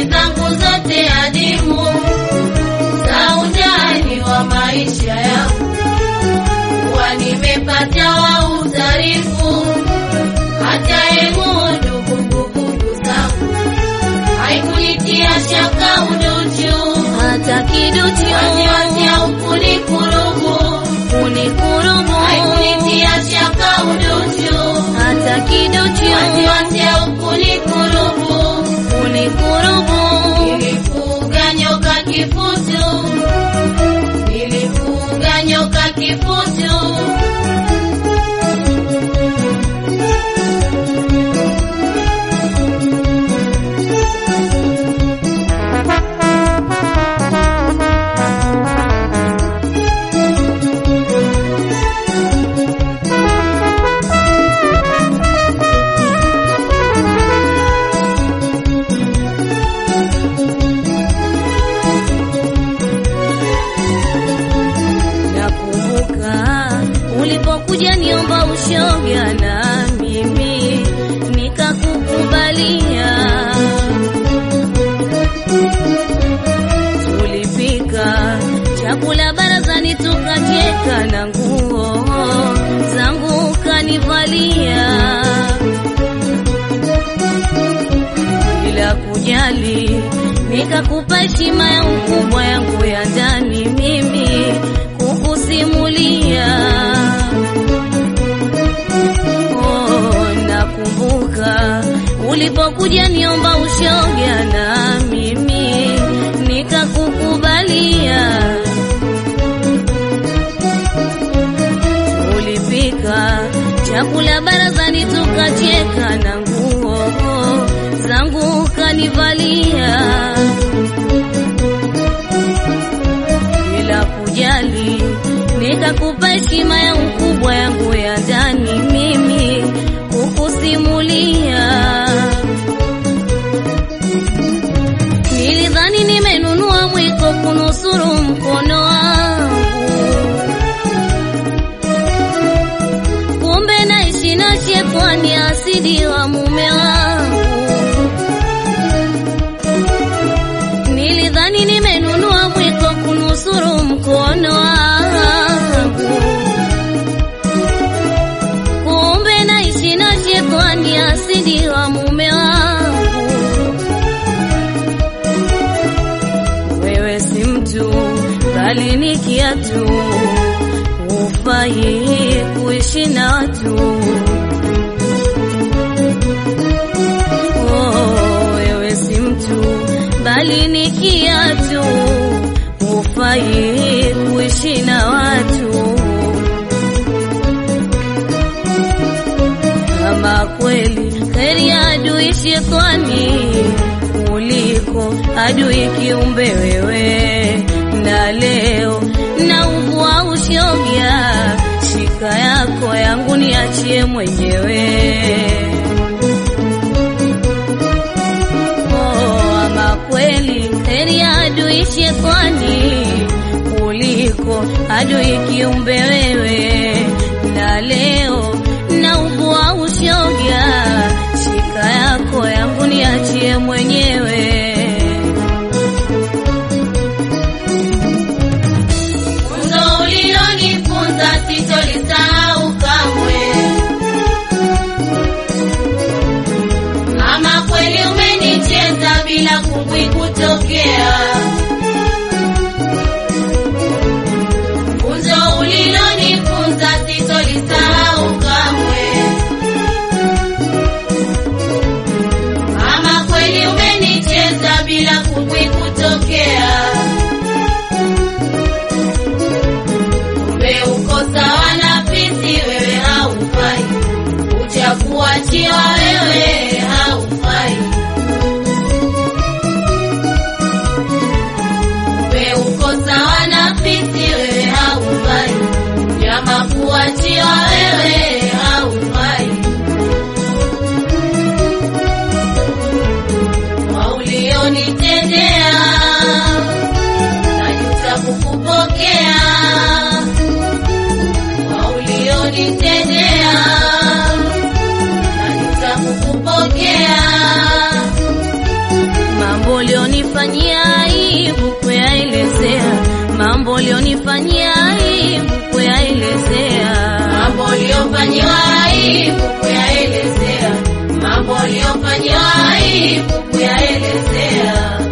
siri zangu zote adimu za undani wa maisha yangu, kuwa nimepata wa utarifu hata emudu kumbukumbu zangu haikunitia shaka uduchu hata kiduchu wasiwasi au kunikurubu kunikurubu haikunitia shaka uduchu hata kiduchu wasiwasi au kunikurubu kunikurubu nilifuga nyoka kifutu nilifuga nyoka kifutu Nakumbuka ulipokuja niomba ushoga na mimi nikakukubalia. Tulipika chakula barazani tukacheka na nguo zangu kanivalia. bila kujali, nikakupa heshima ya ukubwa yangu ya ndani, mimi kukusimulia. Oh, nakumbuka ulipokuja niomba ushoga na mimi nikakukubalia. Ulipika chakula barazani tukacheka na nguo zangu kanivalia bila kujali, nikakupa heshima ya ukubwa yangu ya ndani, mimi kukusimulia. Nilidhani nimenunua mwiko kunusuru mkono wangu kumbe naishi na shetani asidi wa mume wangu. Nilidhani nimenunua mwiko kunusuru mkono wangu, kumbe naishi na shetani asidi wa mume wangu. Wewe si mtu bali ni kiatu, hufai kuishi na watu. Oh, wewe si mtu bali ni kiatu, hufai kuishi na watu. Kama kweli heri ya adui shetani kuliko adui kiumbe wewe, na leo na uvua ushoga, shika yako yangu niachie mwenyewe. Oh, ama kweli heri ya adui shetani kuliko adui kiumbe wewe, na leo na uvua ushoga, shika yako yangu niachie mwenyewe. Funzo ulilonifunza sitolisahau kamwe. Kama kweli umenicheza bila kungwi kutokea. Funzo ulilonifunza sitolisahau kamwe. Kama kweli umenicheza bila kungwi kutokea. Kumbe uko sawa na fisi, wewe haufai, uchakuachiwa wewe haufai. Kumbe uko sawa na fisi, wewe haufai, nyama kuachiwa wewe haufai. Kwa ulionitendea najuta kukupokea kwa ulionitendea najuta kukupokea Mambo ulionifanyia aibu kuyaelezea, mambo ulionifanyia aibu kuyaelezea. mambo uliyofanyiwa aibu kuyaelezea, mambo uliyofanyiwa aibu kuyaelezea.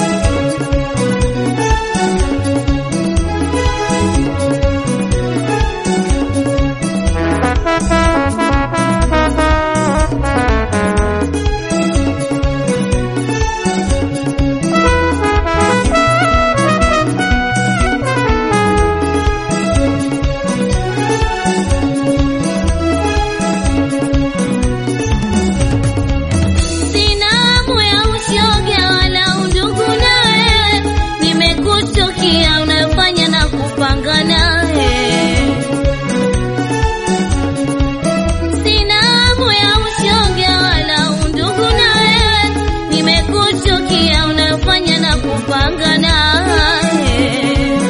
Sina hamu ya ushoga wala undugu nawe, nimekuchukia unayofanya na kupanga naye. Sina hamu ya ushoga wala undugu nawe, nimekuchukia unayofanya na kupanga naye.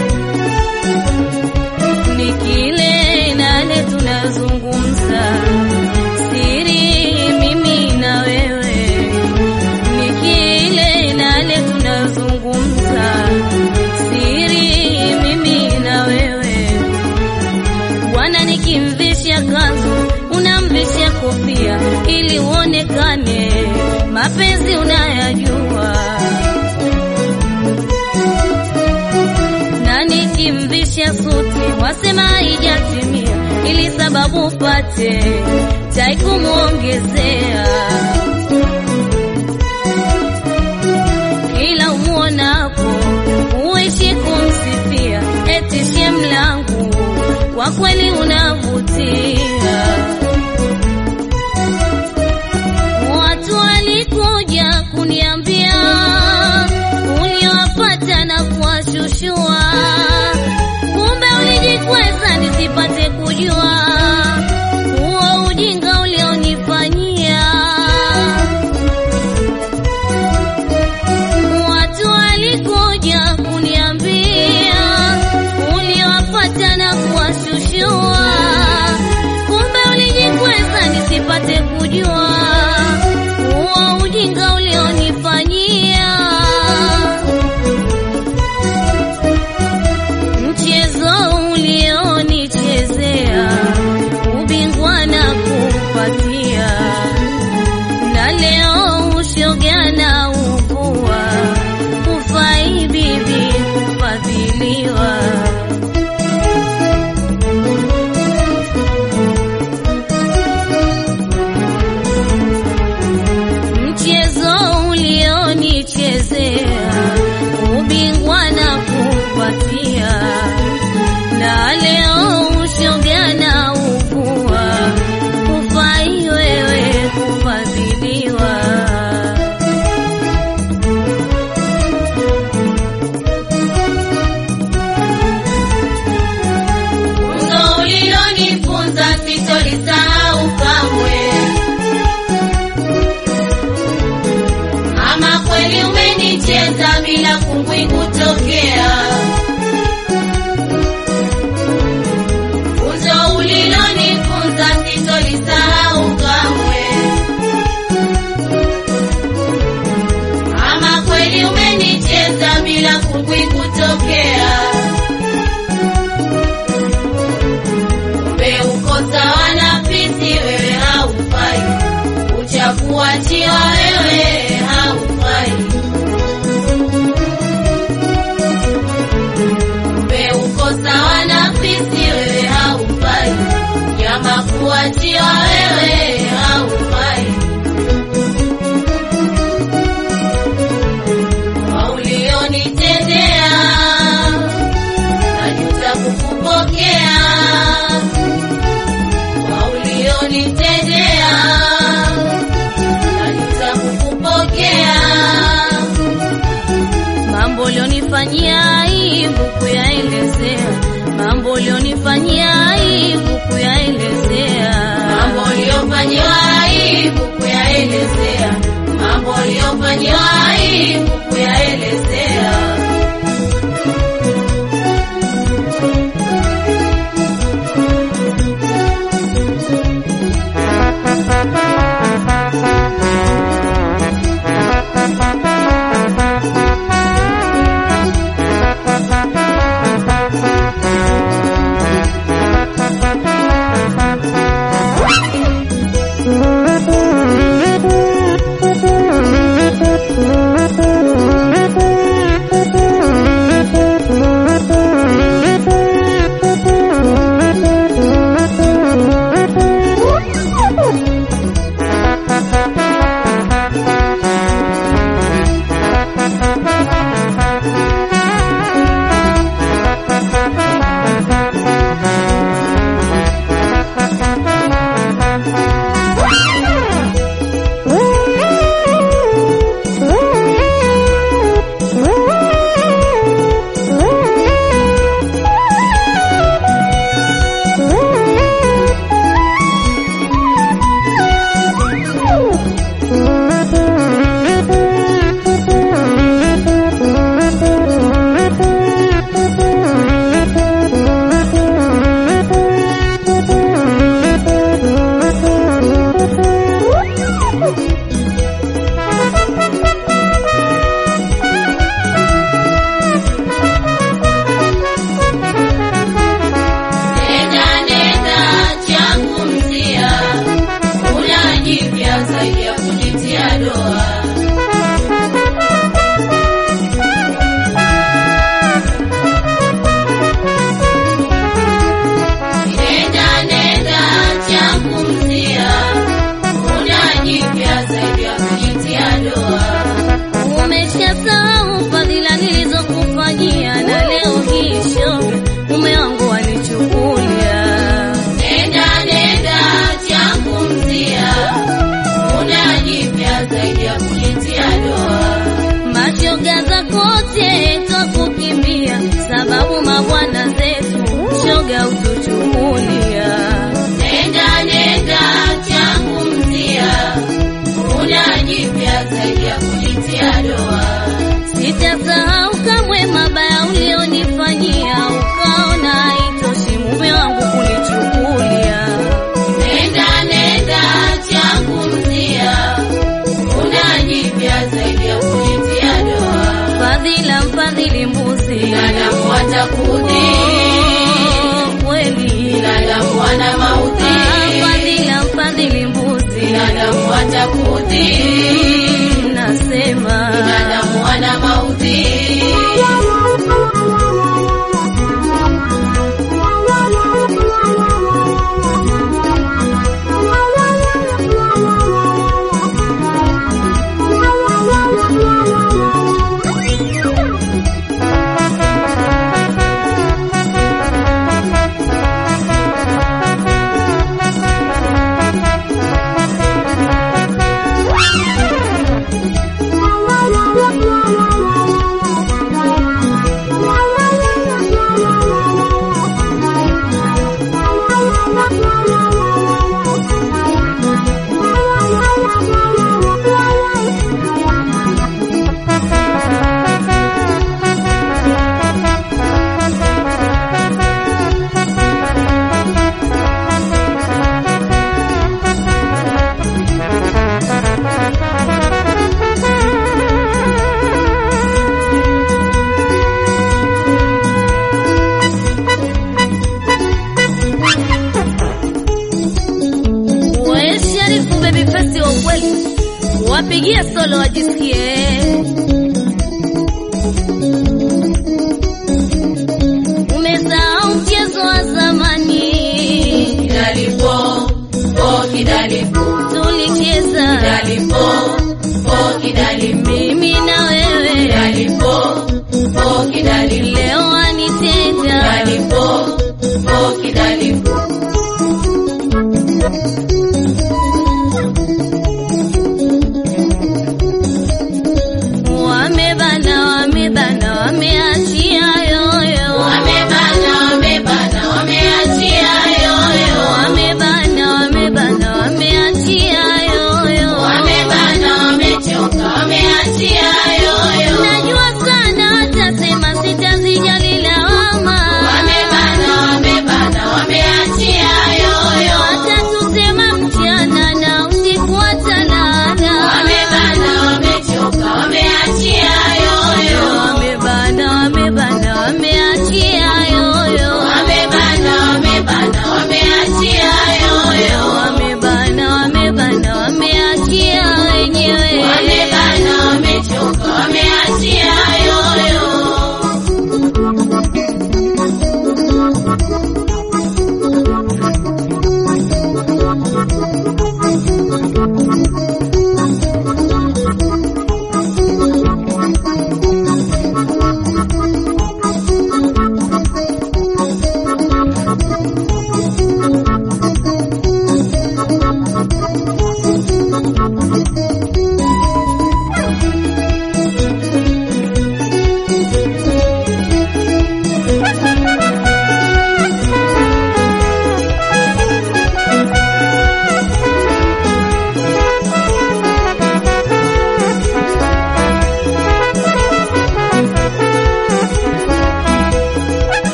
Ni kile nale tunazungumza siri mimi na wewe, ni kile nale tunazungumza siri mimi na wewe. Bwana nikimvisha kanzu, unamvisha kofia ili uonekane mapenzi unayajua, na nikimvisha suti wasema haijatimia, ili sababu upate chai kumwongezea. Kila umwonapo uishi kumsifia, eti shemlangu kwa kweli unavutia. Watu walikuja kuniambia uliowapata na kuwashushua, kumbe ulijikweza nisipate kujua huo ujinga ulionifanyia. Watu walikuja kuniambia uliowapata na kuwashushua, kumbe ulijikweza nisipate kujua huo ujinga ulionifanyia. Mchezo ulionichezea ubingwa na kupatia, na leo ushoga na uvua, ufai bibi kufadhiliwa. Mchezo ulionichezea ubingwa na kupatia, na leo ushoga na uvua, ufai wewe kufadhiliwa. Funzo ulilonifunza sitolisahau kamwe. Ama kweli umenicheza bila kungwi kutokea. Funzo ulilonifunza sitolisahau kamwe. Ama kweli umenicheza bila kungwi kutokea. Kumbe uko sawa na fisi, wewe haufai. Uchakuachiwa wewe haufai. Kumbe uko sawa na fisi, wewe haufai. Nyama kuachiwa wewe haufai. Kwa ulionitendea najuta kukupokea kwa ulionitendea najuta kukupokea Mambo ulionifanyia aibu kuyaelezea, mambo ulionifanyia aibu kuyaelezea. mambo uliyofanyiwa aibu kuyaelezea mambo uliyofanyiwa aibu kuyaelezea Sijasahau fadhila nilizokufanyia na leo hii shoga mume wangu wanichukulia. Nenda nenda changu mzia, una jipya zaidi ya kulitia doa. Mashoga zako wote twakukimbia, sababu mabwana zetu shoga utuchukulia. Nenda nenda changu mzia, una jipya zaidi ya kulitia doa. Sitasahau kamwe mabaya ulionifanyia, ukaona haitoshi mume wangu kunichukulia. Nenda nenda changu mzia, una jipya zaidi ya kulitia doa. Fadhila mfadhili mbuzi, Binadamu watakudhi, Oh, kweli binadamu wana Ah, mauti, fadhila mfadhili mbuzi, binadamu watakudhi, nasema binadamu wana mauti. we Sharifu baby face wa ukweli, wapigie solo waji